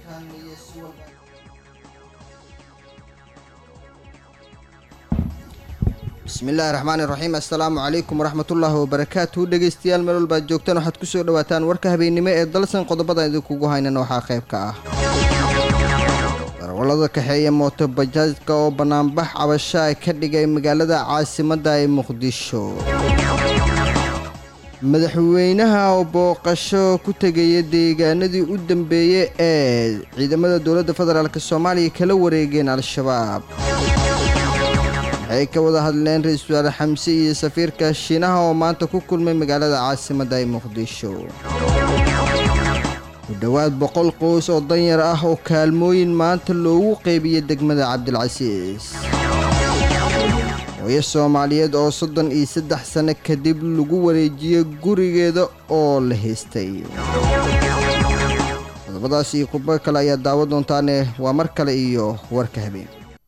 warkan iyo si walba bismillaahi raxmaani raxiim assalaamu calaykum waraxmatullaahi wabarakaatu dhegeystayaal meel walba ad joogtaan waxaad kusoo dhawaataan warka habeennimo ee dalsan qodobada idinkugu haynan waxaa qayb ka ah darawallada kaxeeya mooto bajaajka oo banaanbax cabasho ay ka dhigay magaalada caasimadda ee muqdisho madaxweynaha oo booqasho ku tegaya deegaanadii u dambeeyey ee ciidamada dowladda federaalk soomaaliya kala wareegeen al-shabaab waxay ka wada hadleen ra-iisul wasaare xamse iyo safiirka shiinaha oo maanta ku kulmay magaalada caasimadda ee muqdisho ku dhowaad boqol qoys oo danyar ah oo kaalmooyin maanta loogu qeybiyey degmada cabdilcasiis hooyo soomaaliyeed oo soddon iyo saddex sano kadib lagu wareejiyey gurigeeda oo la haystay qodobadaas iyo khudbo kale ayaa daawo doontaane waa mar kale iyo warka habeen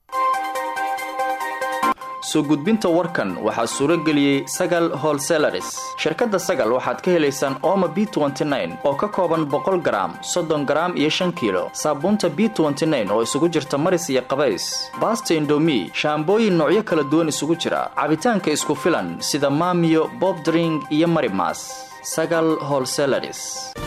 soo gudbinta warkan waxaa suuro geliyey sagal holselaris shirkadda sagal waxaad ka helaysaan ooma b oo ka kooban boqol garaam soddon garaam iyo shan kiilo saabuunta b oo isugu jirta maris iyo qabays baasta indomi shaambooyin noocyo kala duwan isugu jira cabitaanka isku filan sida maamiyo bobdring iyo marimas sagal holselaris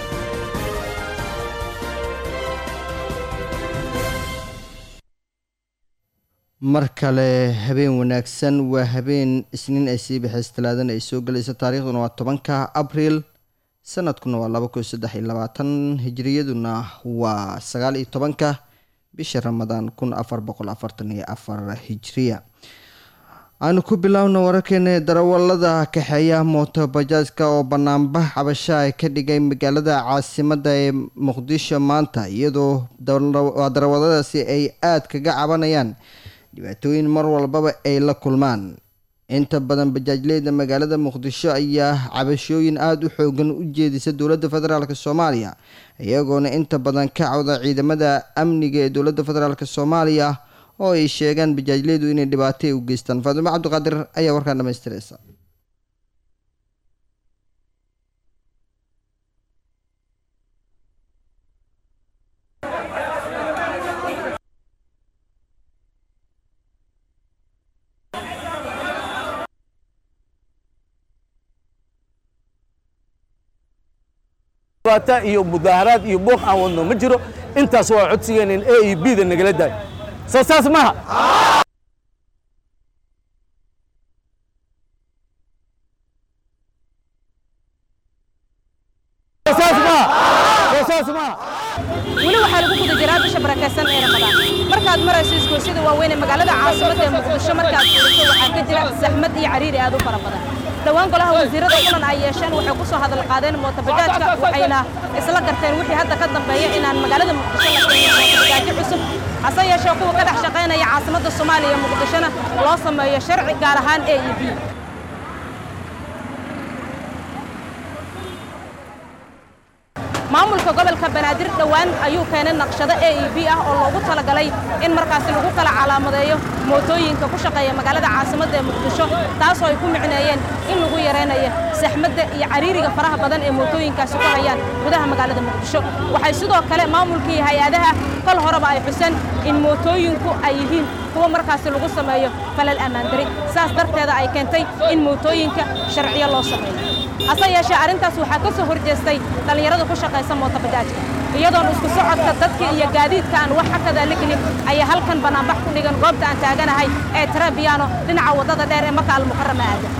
mar kale habeen wanaagsan waa habeen isniin ay sii baxays talaadana ay soo gelaysa taariikhduna waa tobanka abriil sanadkuna waa laba kun saddex iyo labaatan hijiriyaduna waa sagaal iyo tobanka bisha ramadaan kun afar boqol afartan iyo afar hijiriya aanu ku bilaabna wararkeena darawalada kaxeeya mooto bajaajka oo banaanbax cabasho ay ka dhigay magaalada caasimadda ee muqdisho maanta iyadoo darawaladaasi ay aada kaga cabanayaan dhibaatooyin mar walbaba ay la kulmaan inta badan bajaajleyda magaalada muqdisho ayaa cabashooyin aada u xoogan u jeedisa dowladda federaalk soomaaliya iyagoona inta badan ka cawda ciidamada amniga ee dowladda federaalk soomaaliya oo ay sheegaan bajaajleydu inay dhibaatay u geystaan faatimo cabdiqaadir ayaa warkaan dhamaystiraysa iyo mudaaharaad iyo buuq aan wadno ma jiro intaas waa codsigeen in a e b da nagala daayo soo saas maha weli waxaa lagu guda jiraa bisha barakaysan ee ramadaan markaad marayso isgoysyada waaweyn ee magaalada caasimadda ee muqdisho markaad fiiriso waxaa ka jira saxmad iyo cariiri aad u fara badan dhowaan golaha wasiirada kulan ay yeesheen waxay ku soo hadal qaadeen mootobajaajka waxayna isla garteen wixii hadda ka dambeeya inaan magaalada muqdisho la keenin mootobajaajo cusub hase yeeshee kuwa ka dhex shaqaynaya caasimadda soomaaliya ee muqdishona loo sameeyo sharci gaar ahaan a e b maamulka gobolka banaadir dhowaan ayuu keenay naqshado a e b ah oo loogu talagalay in markaasi lagu kala calaamadeeyo mootooyinka ku shaqeeya magaalada caasimadda ee muqdisho taasoo ay ku micneeyeen in lagu yaraynayo saxmadda iyo cariiriga faraha badan ee mootooyinkaasi ku hayaan gudaha magaalada muqdisho waxay sidoo kale maamulkii hay-adaha kal horeba ay xuseen in mootooyinku ay yihiin kuwa markaasi lagu sameeyo falal ammaandari saas darteeda ay keentay in mootooyinka sharciyo loo sameeyo hase yeeshee arrintaas waxaa ka soo horjeestay dhallinyarada ku shaqaysa mootobajaajka iyadoon isku socodka dadka iyo gaadiidka aan wax xakada la gelin ayaa halkan banaanbax ku dhigan goobta aan taaganahay ee tarabiyaano dhinaca waddada dheer ee maka almukarama aada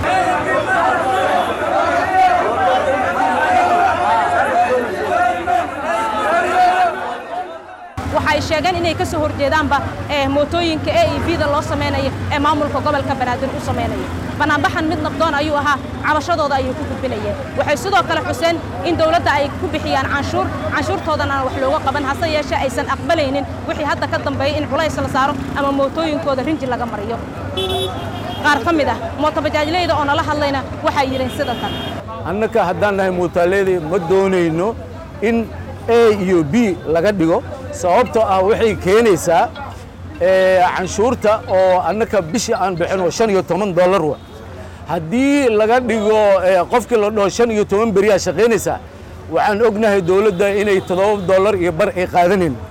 waxay sheegeen inay ka soo horjeedaanba ee mootooyinka a e b da loo samaynayo ee maamulka gobolka banaadir u samaynayo banaanbaxan mid nabdoon ayuu ahaa cabashadooda ayay ku gudbinayeen waxay sidoo kale xuseen in dowladda ay ku bixiyaan canshuur canshuurtoodan aan wax looga qaban hase yeeshee aysan aqbalaynin wixii hadda ka dambeeya in culays la saaro ama mootooyinkooda rinji laga mariyo qaar ka mid ah mootobajaajleyda oo nala hadlayna waxay yidheen sida tan annaka haddaan nahay muutaaleedii ma doonayno in a iyo b laga dhigo sababtoo ah waxay keenaysaa canshuurta oo annaka bishii aan bixino shan iyo toban dollar wa haddii laga dhigo qofkii la dhaho shan iyo toban beriyaa shaqaynaysaa waxaan ognahay dowladda inay toddoba dollar iyo bar ay qaadanayn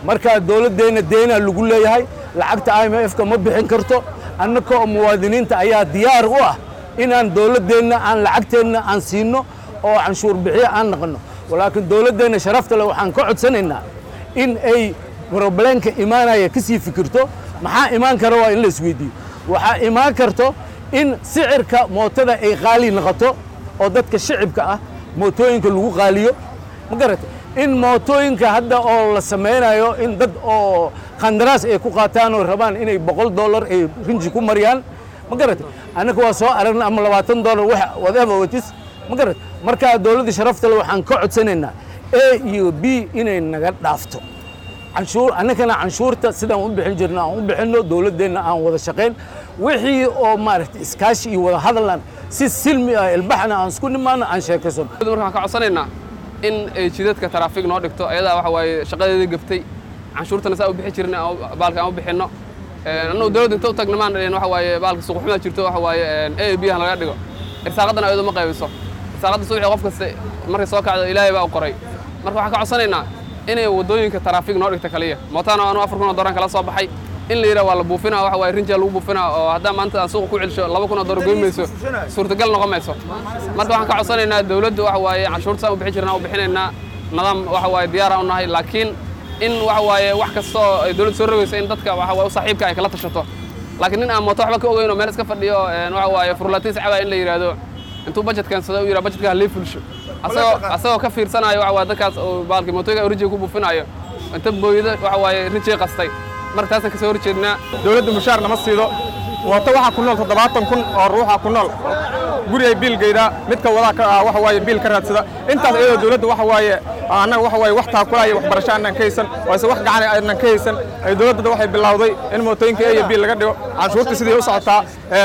marka dowladdeenna deena lagu leeyahay lacagta i m f-ka ma bixin karto annaka oo muwaadiniinta ayaa diyaar u ah inaan dowladdeenna aan lacagteenna aan siinno oo canshuur bixiyo aan naqanno laakiin dowladdeenna sharafta leh waxaan ka codsanaynaa in ay roblenka imaanaya ka sii fikirto maxaa imaan kara waa in la isweydiiyo waxaa imaan karto in sicirka mootada ay qaali noqoto oo dadka shicibka ah mootooyinka lagu qaaliyo ma garata in mootooyinka hadda oo la samaynayo in dad oo qandaraas ay ku qaataan oo rabaan inay boqol dollar ay rinji ku mariyaan ma garata annaka waa soo aragna ama labaatan dollar wax whatever it is ma garata marka dowladda sharafta le waxaan ka codsanaynaa a iyo b inay naga dhaafto canshuur annagana canshuurta sidaan u bixin jirna aan u bixinno dowladdeenna aan wada shaqayn wixii oo maaragtay iskaashi iyo wada hadalnan si silmi ah ilbaxna aan isku nimaano aan sheekaysan marka waxaan ka codsanaynaa in ay jidadka taraafig noo dhigto ayadaa waxa waaye shaqadeedii gaftay canshuurtana saa u bixi jirna baalka aan u bixinno annagu dowladda inta u tagna maan dhalin waxa waaye baalka suuqxumaa jirto waxa waaye a b han laga dhigo irsaaqadana ayadoo ma qaybiso irsaaqadda subaxii qof kasta markay soo kacdo ilaahay baa u qoray marka waxaan ka codsanaynaa inay waddooyinka taraafig noo dhigta kaliya mootaana anu afar kun oo dooran kala soo baxay in la yidhaha waa la buufinaa waxa waaye rinjaa lagu buufinaa oo haddaa maanta aan suuqa ku celsho laba kun oo doolar goyn mayso suurtagal noqon mayso marka waxaan ka codsanaynaa dowladdu waxa waaye canshuurta saan u bixin jirnaa u bixinaynaa nidaam waxa waaye diyaara u nahay laakiin in waxa waaye wax kasta oo ay dowladdu soo rogayso in dadka waxa waaye u saaxiibka ay kala tashato laakiin nin aan mooto waxba ka ogeyn oo meel iska fadhiyo waxa waaye furlaatiin sacaba in la yidhaahdo intuu budget keensado u yidhaha budgetka halii fulsho asagoo asagoo ka fiirsanayo waxa waaye dadkaas oo baalki mootooyinka rinjiga ku buufinayo inta booyada waxa waaye rinjiga qastay marka taasaan kasoo hor jeednaa dowladda mushaar nama siido mooto waxaa ku nool toddobaatan kun oo ruuxa ku nool guri ay biil geydaa midka wadaa ka ah waxa waaye biil ka raadsada intaas iyadoo dowladda waxa waaye annaga waxa waaye wax taakulaaya waxbarasho aanan ka haysan oo ise wax gacan aanan ka haysan ay dowladda waxay bilowday in mootooyinka a iyo biil laga dhigo canshuurta sidii u socotaa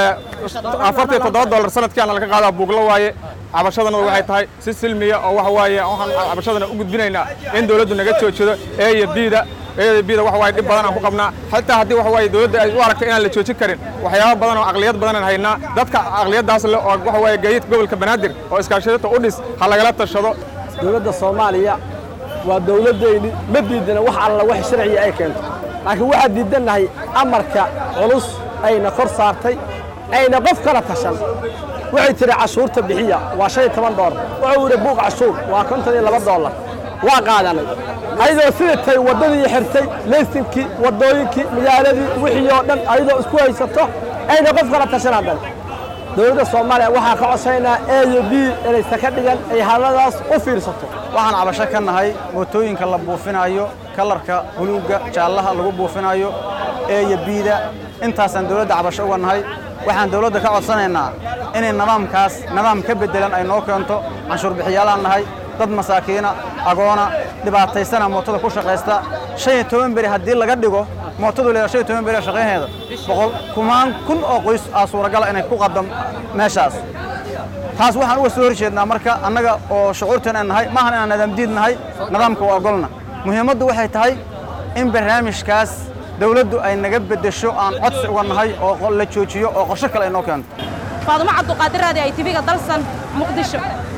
afartan iyo toddoba dollar sanadkiana laga qaadaa buuglo waaye cabashadana waxay tahay si silmiya oo waxa waaye waxaan cabashadana u gudbinaynaa in dowladdu naga joojido a iyo bida eeda bida waxa waaye dhib badan aan ku qabnaa xataa haddii waxa waaye dowladda ay u aragto inaan la joojin karin waxyaabo badan oo aqliyad badan aan haynaa dadka aqliyaddaas leh oo waxa waaye gaadiidka gobolka banaadir oo iskaashadata u dhis ha lagala tashado dowladda soomaaliya waa dowladdayni ma diidana wax alla wax sharciya ay keento laakiin waxaan diidannahay amarka culus ayna kor saartay ayna qof kala tashan waxay tihi cashuurta bixiya waa shan iyo toban doolar wuxuu yidhi buuq cashuur waa konton iyo laba doolar waa qaadanay ayadoo sida tay waddadii xirtay leysinkii waddooyinkii magaaladii wixii oo dhan ayadoo isku haysato ayna qof kala tashan haddan dowladda soomaaliya waxaa ka codsaynaa a iyo b inaysa ka dhigan ay hadladaas u fiirsato waxaan cabasho ka nahay mootooyinka la buufinaayo kalarka buluugga jaallaha lagu buufinaayo a iyo bida intaasaan dowladda cabasho uga nahay waxaan dowladda ka codsanaynaa inay nidaamkaas nidaam ka beddelan ay noo keento canshuur bixiyaalaan nahay dad masaakiina agoona dhibaataysana mootada ku shaqaysta shan iyo toban beri haddii laga dhigo mootadu leedahay shan iyo toban beri shaqaynaheeda boqol kumaan kun oo qoys aa suuragala inay ku qadam meeshaas taas waxaan uga soo horjeednaa marka annaga oo shucuurteen aan nahay maahan inaan nidaam diid nahay nidaamka waa ogolna muhiimaddu waxay tahay in barnaamijkaas dowladdu ay naga beddesho aan codsi uga nahay oo la joojiyo oo qorsho kale ay noo keento faadumo cabduqaadir raadi ay tibiga dalsan muqdisho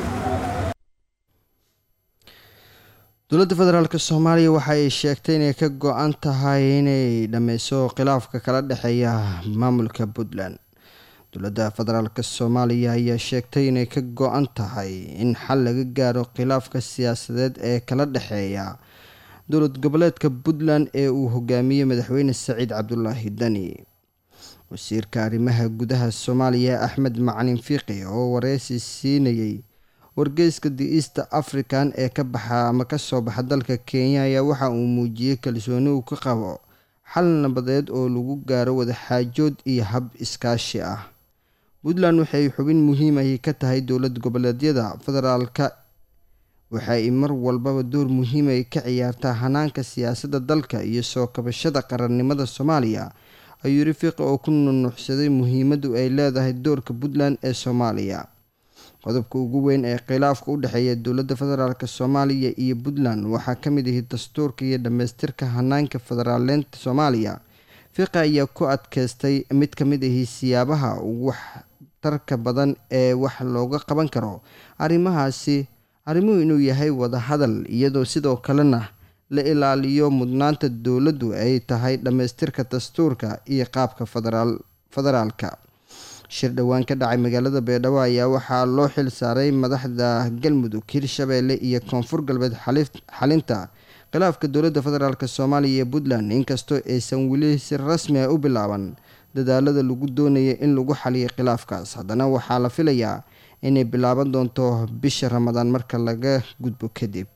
dowladda federaalk soomaaliya waxa ay sheegtay inay ka go-an tahay inay dhameyso khilaafka kala dhexeeya maamulka puntland dowladda federaalk soomaaliya ayaa sheegtay inay ka go-an tahay in xal laga gaaro khilaafka siyaasadeed ee kala dhexeeya dowlad goboleedka puntland ee uu hogaamiyey madaxweyne saciid cabdulaahi dani wasiirka arrimaha gudaha soomaaliya axmed macalin fiiqi oo wareysi siinayay wargeyska the east african ee ka baxa ama kasoo baxa dalka kenya ayaa waxa uu muujiyey kalsooni uu ka qabo xal nabadeed oo lagu gaaro wadaxaajood iyo hab iskaashi ah puntland waxay xubin muhiim ahi ka tahay dowlad goboleedyada federaalka waxa ay mar walbaba door muhiim ay ka ciyaartaa hanaanka siyaasadda dalka iyo soo kabashada qarannimada soomaaliya ayuu yiri fiiqi oo ku nunuuxsaday muhiimaddu ay leedahay doorka puntland ee soomaaliya qodobka ugu weyn ee khilaafka u dhexeeya dowladda federaalk soomaaliya iyo puntland waxaa ka mid ahi dastuurka iyo dhammaystirka hanaanka federaaleynta soomaaliya fiiqi ayaa ku adkeystay mid ka mid ahi siyaabaha ugu waxtarka badan ee wax looga qaban karo arrimahaasi arrimuhu inuu yahay wadahadal iyadoo sidoo kalena la ilaaliyo mudnaanta dowladdu ay tahay dhammaystirka dastuurka iyo qaabka federaal federaalka shir dhowaan ka dhacay magaalada beedhabo ayaa waxaa loo xil saaray madaxda galmudug hirshabeelle iyo koonfur galbeed xalinta khilaafka dowladda federaalk soomaaliya iyo puntland inkastoo aysan weli si rasmi ah u bilaaban dadaalada lagu doonaya in lagu xaliyo khilaafkaas haddana waxaa la filayaa inay bilaaban doonto bisha ramadaan marka laga gudbo kadib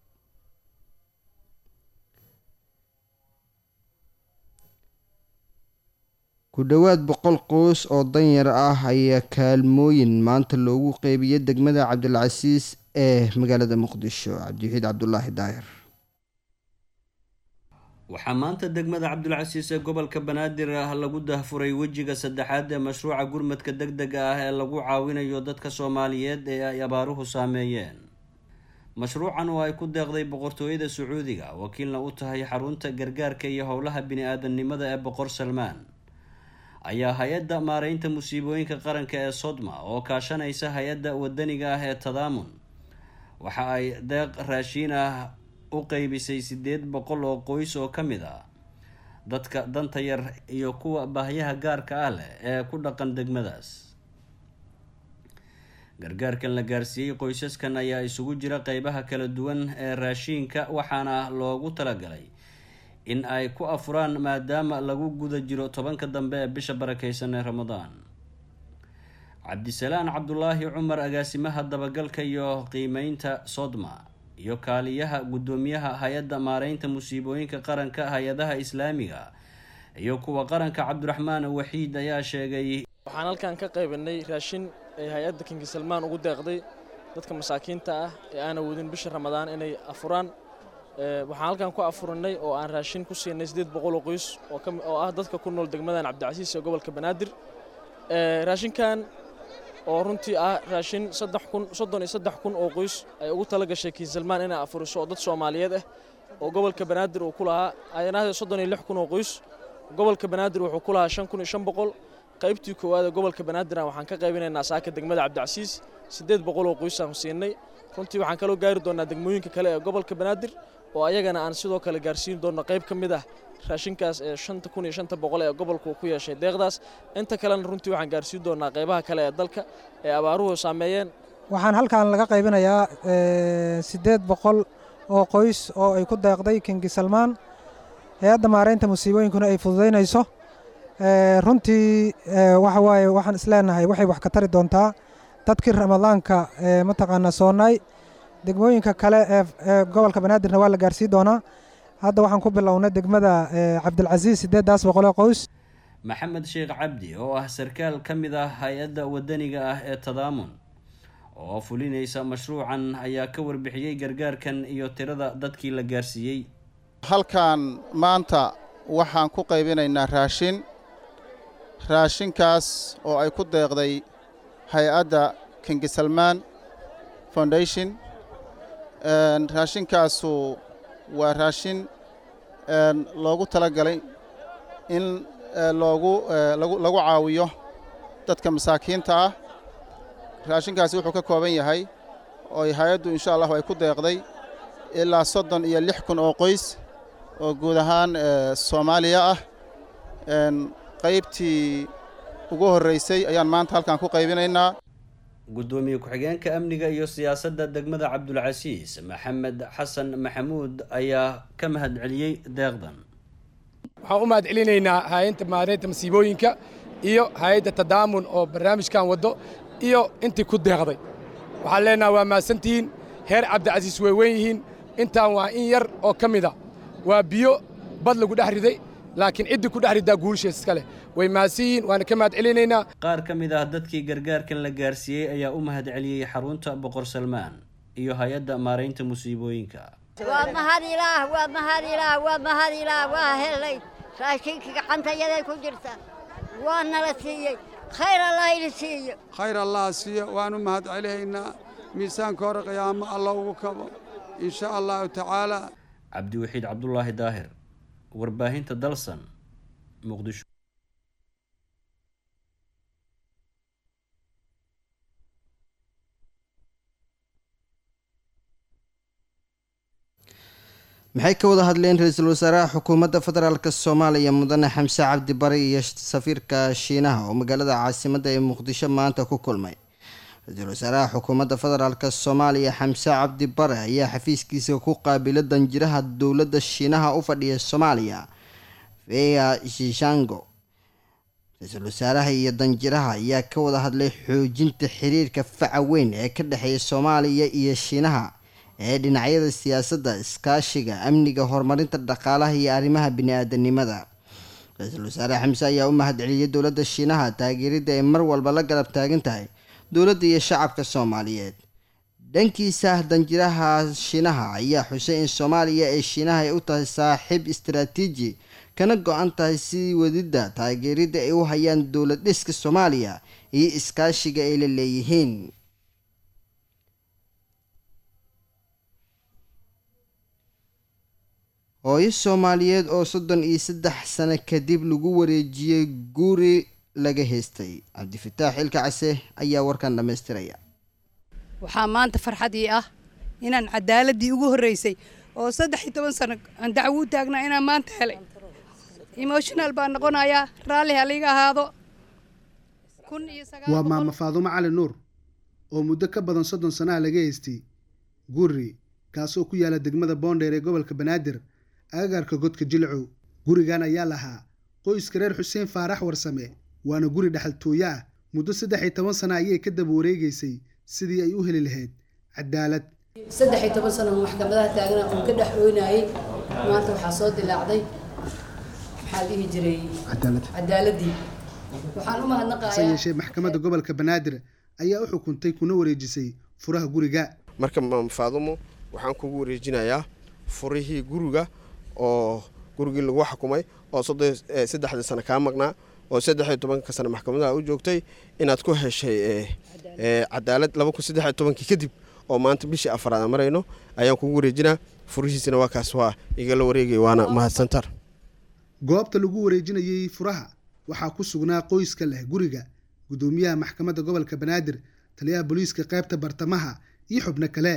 ku dhowaad boqol qoys oo danyar ah ayaa kaalmooyin maanta loogu qeybiyay degmada cabdilcasiis ee magaalada muqdisho cabdiwaxiid cabdulaahi daahir waxaa maanta degmada cabdulcasiis ee gobolka banaadir ah lagu dahfuray wejiga saddexaad ee mashruuca gurmadka deg dega ah ee lagu caawinayo dadka soomaaliyeed ee ay abaaruhu saameeyeen mashruucan oo ay ku deeqday boqortooyada sacuudiga wakiilna u tahay xarunta gargaarka iyo howlaha bini-aadamnimada ee boqor salmaan ayaa hay-adda maareynta musiibooyinka qaranka ee sodma oo kaashanaysa hay-adda wadaniga ah ee tadaamun waxa ay deeq raashiin ah u qeybisay sideed boqol oo qoys oo ka mid ah dadka danta yar iyo kuwa baahyaha gaarka ah leh ee ku dhaqan degmadaas gargaarkan la gaarsiiyey qoysaskan ayaa isugu jira qeybaha kala duwan ee raashiinka waxaana loogu talagalay in ay ku afuraan maadaama lagu guda jiro tobanka dambe ee bisha barakeysan ee ramadaan cabdisalaan cabdulaahi cumar agaasimaha dabagalka iyo qiimeynta sodma iyo kaaliyaha guddoomiyaha hay-adda maareynta musiibooyinka qaranka hay-adaha islaamiga iyo kuwa qaranka cabdiraxmaan waxiid ayaa sheegay waxaan halkan ka qaybinay raashin ay hay-adda kingi salmaan ugu deeqday dadka masaakiinta ah ee aan awoodin bisha ramadaan inay afuraan waxaan halkan ku afurinay oo aan raashin ku siinay siddeed boqol oo qoys oo ah dadka ku nool degmadan cabdicasiis ee gobolka banaadir raashinkan oo runtii ah raashin soddon iyo saddex kun oo qoys ay ugu tala gashay kiinsalmaan inay afuriso oo dad soomaaliyeed ah oo gobolka banaadir uu ku lahaa aynahdee soddon iyo lix kun oo qoys gobolka banaadir wuxuu ku lahaa shan kun iyo shan boqol qaybtii koowaad ee gobolka banaadirna waxaan ka qaybinaynaa saaka degmada cabdicasiis siddeed boqol oo qoysaan siinay runtii waxaan kaloo gaari doonaa degmooyinka kale ee gobolka banaadir oo ayagana aan sidoo kale gaarsiin doonno qayb ka mid ah raashinkaas ee shanta kun iyo shanta boqol ee gobolku ku yeeshay deeqdaas inta kalena runtii waxaan gaarsiin doonaa qaybaha kale ee dalka ee abaaruhu saameeyeen waxaan halkan laga qaybinayaa siddeed boqol oo qoys oo ay ku deeqday kingi salmaan hay-adda maareynta musiibooyinkuna ay fududaynayso runtii waxa waaye waxaan isleenahay waxay wax ka tari doontaa dadkii ramadaanka mataqaanaa soonaay degmooyinka kale ee gobolka banaadirna waa la gaarsiin doonaa hadda waxaan ku bilownay degmada cabdilcasiis siddeeddaas boqolee qoys maxamed sheekh cabdi oo ah sarkaal ka mid ah hay-adda wadaniga ah ee tadaamun oo fulinaysa mashruucan ayaa ka warbixiyey gargaarkan iyo tirada dadkii la gaarsiiyey halkan maanta waxaan ku qaybinaynaa raashin raashinkaas oo ay ku deeqday hay-adda kingi salmaan foundation raashinkaasu waa raashin loogu talagalay in loogu lagu caawiyo dadka masaakiinta ah raashinkaasi wuxuu ka kooban yahay oo hay-addu insha allahu ay ku deeqday ilaa soddon iyo lix kun oo qoys oo guud ahaan soomaaliya ah qaybtii ugu horraysay ayaan maanta halkan ku qaybinaynaa guddoomiye ku-xigeenka amniga iyo siyaasadda degmada cabdulcasiis maxamed xasan maxamuud ayaa ka mahad celiyey deeqdan waxaan u mahad celinaynaa hay-adda maareynta masiibooyinka iyo hay-adda tadaamun oo barnaamijkan waddo iyo intii ku deeqday waxaan leenaha waa mahadsantihiin heer cabdicasiis way weyn yihiin intaan waa in yar oo ka mida waa biyo bad lagu dhex riday laakiin ciddii ku dhex riddaa guulishees iska leh way mahadsan yihiin waana ka mahad celinaynaa qaar ka mid ah dadkii gargaarkan la gaarsiiyey ayaa u mahad celiyey xarunta boqor salmaan iyo hay-adda maaraynta musiibooyinka waa mahad ilaah waa mahad ilaah waa mahad ilaah waa helay raashinkii gacantayaday ku jirta waa nala siiyey khayr allah ili siiyo khayr allah siiyo waan u mahad celihaynaa miisaanka hore qiyaamo alla ugu kabo in sha allahu tacaala cabdiwaxiid cabdulaahi daahir warbaahinta dalsan muqdisho maxay ka wada hadleen ra-iisul wasaaraha xukuumadda federaalk soomaaliya mudane xamse cabdi bari iyo safiirka shiinaha oo magaalada caasimadda ee muqdisho maanta ku kulmay ra-iisul wasaaraha xukuumadda federaalk soomaaliya xamse cabdi bare ayaa xafiiskiisa ku qaabila danjiraha dowladda shiinaha u fadhiya soomaaliya fea shishango ra-iisul wasaaraha iyo danjiraha ayaa ka wada hadlay xoojinta xiriirka faca weyn ee ka dhexeeya soomaaliya iyo shiinaha ee dhinacyada siyaasadda iskaashiga amniga horumarinta dhaqaalaha iyo arrimaha bini-aadanimada ra-iisul wasaare xamse ayaa u mahadceliyay dowladda shiinaha taageeridda ay mar walba la garab taagan tahay dowladda iyo shacabka soomaaliyeed dhankiisa danjiraha shiinaha ayaa xusay in soomaaliya ee shiinaha ay u tahay saaxiib istaraatiiji kana go-an tahay si wadidda taageeridda ay u hayaan dowlad dhiska soomaaliya iyo iskaashiga ay la leeyihiin hooyo soomaaliyeed oo soddon iyo saddex sano kadib lagu wareejiyey guri laga haystay cabdifataax xilka case ayaa warkan dhammaystiraya waxaa maanta farxadii ah inaan cadaaladii ugu horreysay oo saddex iyo toban sano aan dacwo u taagnaa inaan maanta helay emotional baan noqonayaa raalli haliga ahaado kun iyo waa maama faadumo cali nuur oo muddo ka badan soddon sanaha laga haystay guri kaasoo ku yaala degmada boondheer ee gobolka banaadir agagaarka godka jilcow gurigan ayaa lahaa qoyska reer xuseen faarax warsame waana guri dhexaltooyo ah muddo saddex iyo toban sana ayay ka daba wareegaysay sidii ay u heli lahayd cadaalad saddex iyo toban sano maxkamadaha taagna oon ka dhex ooynayay maanta waxaa soo dilaacday maxaa dhihi jiray cadaaladii waxaan u hase mahadnaqayaa yeeshee maxkamadda gobolka banaadir ayaa u xukuntay kuna wareejisay furaha guriga marka maam faadumo waxaan kugu wareejinayaa furihii guriga oo gurigii lagu xukumay oo soddon eh, saddexdii sano kaa maqnaa oo saddex iyo tobanka sano maxkamadaha u joogtay inaad ku heshay eh, eh, cadaalad laba kun saddex iyo tobankii kadib oo maanta bishii afraad aan marayno ayaan kugu wareejinaa furihiisina waa kaas waa igala wareegay waana mahadsantar goobta lagu wareejinayey furaha waxaa ku sugnaa qoyska leh guriga gudoomiyaha maxkamadda gobolka banaadir taliyaha booliiska qaybta bartamaha iyo xubno kale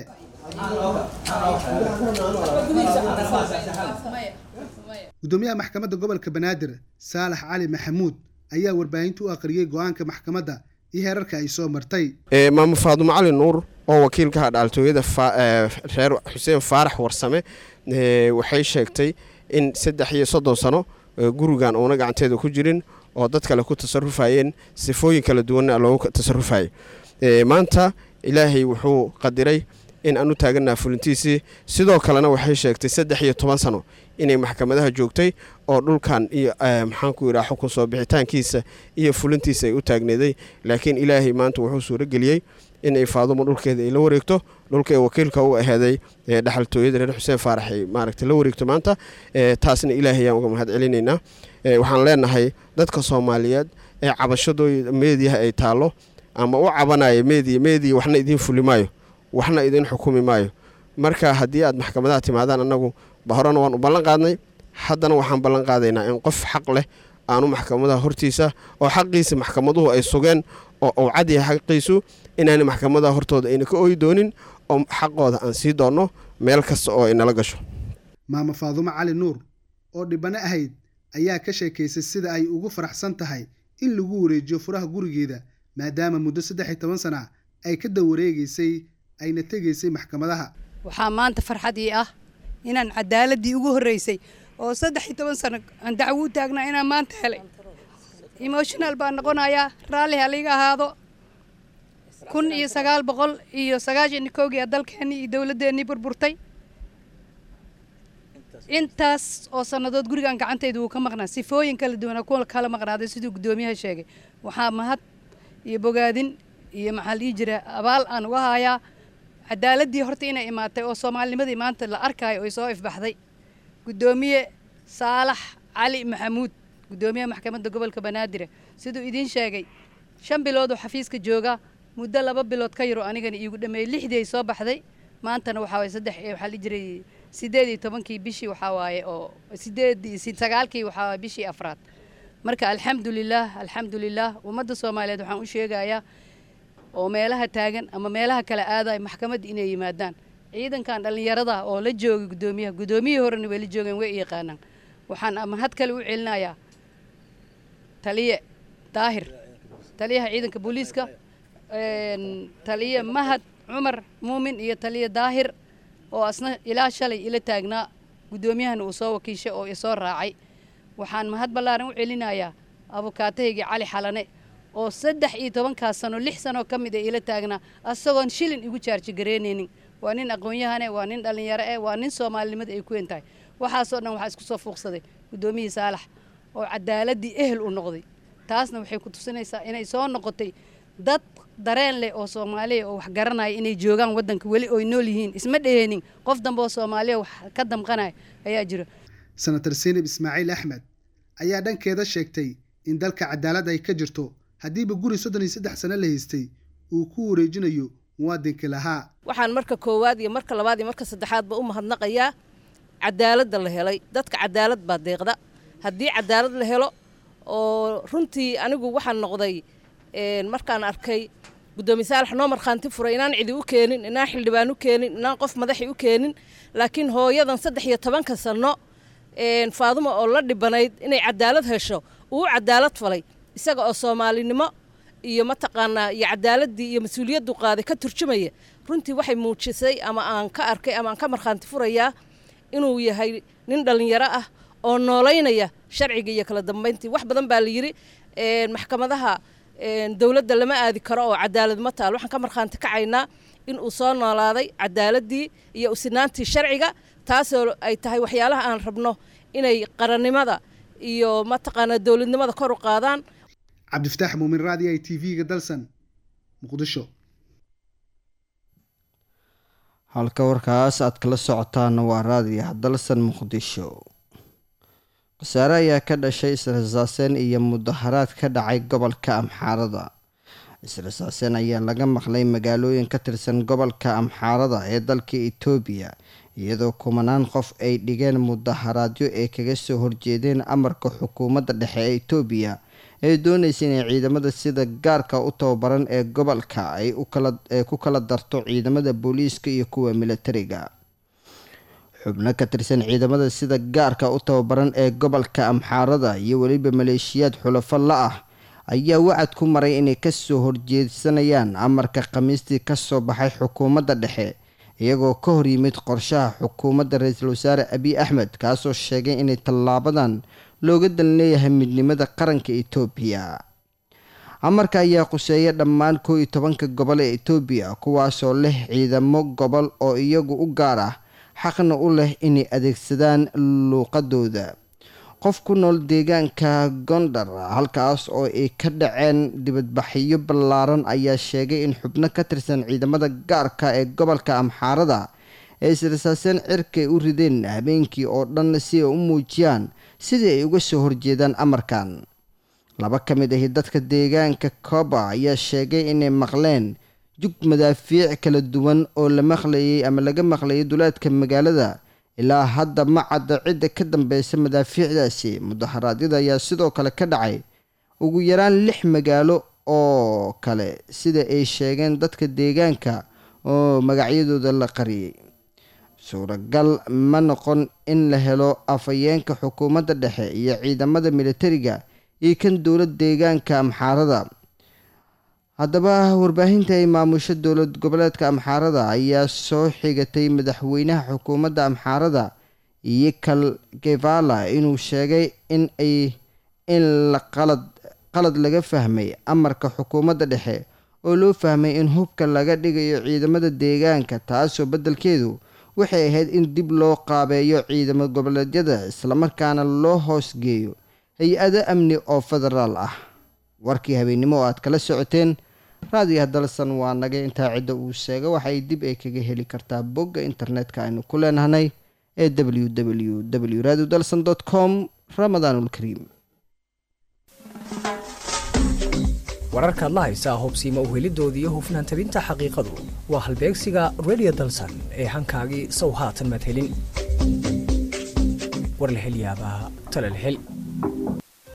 gudoomiyaha maxkamadda gobolka banaadir saalax cali maxamuud ayaa warbaahinta u aqriyey go-aanka maxkamadda iyo heerarka ay soo martay Eh, maamo faadumo cali nuur oo wakiilka dhaaltooyada fa- eh, reer xuseen faarax warsame eh, waxay sheegtay in saddex iyo soddon sano eh, gurigan uuna gacanteeda ku jirin oo dad kale ku tasarufayeen sifooyin kala duwanna loogu tasarufayay Eh, maanta ilaahay wuxuu qadiray in aan u taagannaha fulintiisii sidoo kalena waxay sheegtay saddex iyo toban sano inay maxkamadaha joogtay oo dhulkan iyo eh, maxaanku yidhaha xukun soo bixitaankiisa iyo fulintiisa ay u taagneeday laakiin ilaahay maanta wuxuu suurageliyey inay faadumo dhulkeeda ay la wareegto dhulka ee wakiilka u aheeday ee dhaxaltooyada reer xuseen faarax ay maaragtay la wareegto maanta Eh, taasna ilaahay ayaan uga mahad celinaynaa Eh, waxaan leenahay dadka soomaaliyeed ee cabashadooda meediyaha ay taallo ama u cabanaya meediya meediya waxna idiin fuli maayo waxna idiin xukumi maayo marka haddii aad maxkamadaha timaadaan annagu ba horena waan u ballan qaadnay haddana waxaan ballan qaadaynaa in qof xaq leh aanu maxkamadaha hortiisa oo xaqiisa maxkamaduhu ay sugeen oo uu cad yahay xaqiisu inaana maxkamadaha hortooda ayna ka ooyi doonin oo xaqooda aan sii doonno meel kasta oo ay nala gasho maama faadumo cali nuur oo dhibano ahayd ayaa ka sheekaysay sida ay ugu faraxsan tahay in lagu wareejiyo furaha gurigeeda maadaama muddo saddex iyo toban sana ay ka dawareegaysay ayna tegaysay maxkamadaha waxaa maanta farxadii ah inaan cadaaladii ugu horreysay oo saddex iyo toban sano aan dacwo u taagnaa inaan maanta helay emotional baan noqonayaa raalli haliga ahaado kun iyo sagaal boqol iyo sagaashan iyo kowgii aa dalkeennii iyo dowladdeennii burburtay intaas oo sannadood gurigan gacantayda wuu ka maqnaa sifooyin kala duwana kuwa kala maqnaaday siduu guddoomiyaha sheegay waxaa mahad iyo bogaadin iyo maxaa la dhihi jira abaal aan uga hayaa cadaaladii horta inay imaatay oo soomaalinimadii maanta la arkaayo ay soo ifbaxday guddoomiye saalax cali maxamuud guddoomiyaha maxkamadda gobolka banaadir siduu idiin sheegay shan bilood oo xafiiska jooga muddo laba bilood ka yaroo anigana iigu dhameeyey lixdii ay soo baxday maantana waxaa waye saddex eh, waxaa la dhihi jiray sideed iyo tobankii bishii waxaa waaye oo sideed iyo si- sagaalkii waxaa waaye bishii afraad marka alxamdulilaah alxamdulilaah ummadda soomaaliyeed waxaan u sheegayaa oo meelaha taagan ama meelaha kale aadaya maxkamadda inay yimaadaan ciidankan dhallinyarada oo la joogay guddoomiyaha guddoomiyihii horena way la joogeen way yaqaanaan waxaan mahad kale u celinayaa taliye daahir taliyaha ciidanka booliiska taliye mahad cumar muumin iyo taliye daahir oo asna ilaa shalay ila taagnaa guddoomiyahana uu soo wakiishay oo isoo raacay waxaan mahad ballaaran u celinayaa abukaatahaygii cali xalane oo saddex iyo tobankaas sano lix sanoo ka mid a ila taagnaa asagoon shilin igu jaarji garaynaynin waa nin aqoon-yahane waa nin dhallinyaro eh waa nin soomaalinimada ay ku tahay waxaasoo dhan waxaa isku soo fuuqsaday guddoomiyihii saalax oo cadaaladii ehel u noqday taasna waxay ku tusinaysaa inay soo noqotay dad dareen leh oo soomaaliya oo wax garanaya inay joogaan waddanka weli oy nool yihiin isma dheheenin qof dambe oo soomaaliya wax ka damqanaya ayaa jira senator seynab ismaaciil axmed ayaa dhankeeda sheegtay in dalka cadaalad ay ka jirto haddiiba guri soddon iyo saddex sano la haystay uu ku wareejinayo muwaadinkii lahaa waxaan marka koowaad iyo marka labaad iyo marka saddexaadba u mahadnaqayaa cadaaladda la helay dadka cadaalad baa deeqda haddii cadaalad la helo oo runtii anigu waxaan noqday markaan arkay guddoomiye saalax noo markhaanti furay inaan cidi u keenin inaan xildhibaan u keenin inaan qof madaxi u keenin laakiin hooyadan saddex iyo tobanka sanno faadumo oo la dhibanayd inay cadaalad hesho uu cadaalad falay isaga oo soomaalinimo iyo mataqaanaa iyo cadaaladii iyo mas-uuliyaddu qaaday ka turjumaya runtii waxay muujisay ama aan ka arkay ama aan ka markhaanti furayaa inuu yahay nin dhallinyaro ah oo noolaynaya sharciga iyo kala dambayntii wax badan baa la yidhi maxkamadaha dowladda lama aadi karo oo cadaalad ma taal waxaan ka markhaanti kacaynaa in uu soo noolaaday cadaaladii iyo usinaantii sharciga taasoo ay tahay waxyaalaha aan rabno inay qarannimada iyo mataqaanaa dowladnimada kor u qaadaan cabdifataax muumin raadiya t v-ga dalsan muqdisho halka warkaas aad kala socotaan waa raadiyaha dalsan muqdisho khasaare ayaa ka dhashay israsaaseen iyo mudaharaad ka dhacay gobolka amxaarada israsaaseen ayaa laga maqlay magaalooyin ka tirsan gobolka amxaarada ee dalka itoobiya iyadoo kumanaan qof ay dhigeen mudaharaadyo ay kaga soo horjeedeen amarka xukuumadda dhexe ee itoobiya ee doonaysa inay ciidamada sida gaarka u tababaran ee gobolka ay ku kala darto ciidamada booliiska iyo kuwa militariga xubno ka tirsan ciidamada sida gaarka u tababaran ee gobolka amxaarada iyo weliba maleeshiyaad xulafo la ah ayaa wacad ku maray inay kasoo horjeedsanayaan amarka khamiistii kasoo baxay xukuumadda dhexe iyagoo ka hor yimid qorshaha xukuumadda ra-iisul wasaare abiy axmed kaasoo sheegay inay tallaabadan looga dan leeyahay midnimada qaranka itoobiya amarka ayaa quseeya dhammaan koo iyo tobanka gobol ee itoobiya kuwaasoo leh ciidamo gobol oo iyagu u gaar ah xaqna u leh inay adeegsadaan luuqadooda qof ku nool deegaanka gondar halkaas oo ay ka dhaceen dibadbaxyo ballaaran ayaa sheegay in xubno ka tirsan ciidamada gaarka ee gobolka amxaarada ee israsaaseen cirkay u rideen habeenkii oo dhan si ay u muujiyaan sidii ay uga soo horjeedaan amarkan laba ka mid ahi dadka deegaanka koba ayaa sheegay inay maqleen jug madaafiic kala duwan oo la maqlayay ama laga maqlayay duleedka magaalada ilaa hadda ma cadda cidda ka dambeysa madaafiicdaasi mudaharaadyada ayaa sidoo kale ka dhacay ugu yaraan lix magaalo oo kale sida ay sheegeen dadka deegaanka oo magacyadooda la qariyay suuragal ma noqon in la helo afhayeenka xukuumadda dhexe iyo ciidamada militariga iyo kan dowlad deegaanka amxaarada haddaba warbaahinta ay maamusho dowlad goboleedka amxaarada ayaa soo xigatay madaxweynaha xukuumadda amxaarada iyo kal gevala inuu sheegay in ay in la qalad qalad laga fahmay amarka xukuumadda dhexe oo loo fahmay in hubka laga dhigayo ciidamada deegaanka taasoo beddelkeedu waxay ahayd in dib loo qaabeeyo ciidamo goboleedyada islamarkaana loo hoosgeeyo hay-ado amni oo federaal ah warkii habeennimo oo aad kala socoteen raadiyaha dalsan waa naga intaa cidda uu sheega waxay dib ay kaga heli kartaa bogga internetka aynu ku leenahnay ee w w w radio dalsan com ramadaanulkariim wararkaad la haysaa hubsiima uhelidooda iyo hufnaan tabinta xaqiiqadu waa halbeegsiga radio dalsan ee hankaagii sow haatan madhelin war la hel yaabaa tala la hel